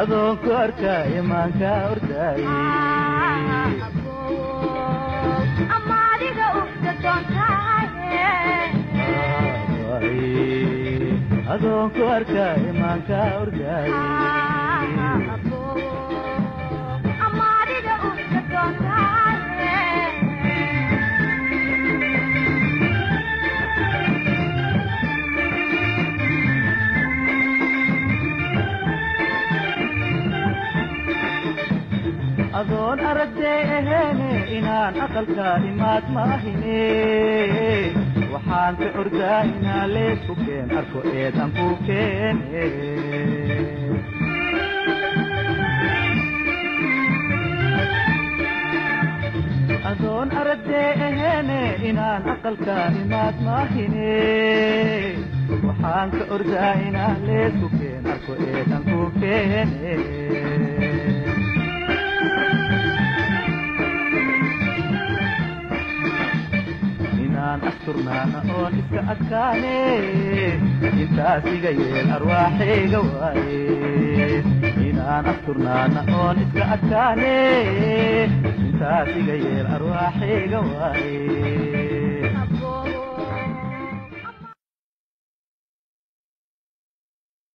adoonku arkaayo maanka ordaaye amaadiga ugta doontaaye adoonku arkaayo maanka ordaaye amaadiga ugta doontaaye adoon aragdee aheene inaan aqalka imaad maahine waxaan ka ordaa inaa leesku keen arko eedan ku keene adoon aragdee aheene inaan aqalka imaad maahine waxaan ka ordaa inaa leesku keen arko eedan ku keene inaan asturnaana oon iska adkaane intaas iga yeel arwaaxayga waaye inaan asturnaana oon iska adkaane intaas iga yeel arwaaxayga waaye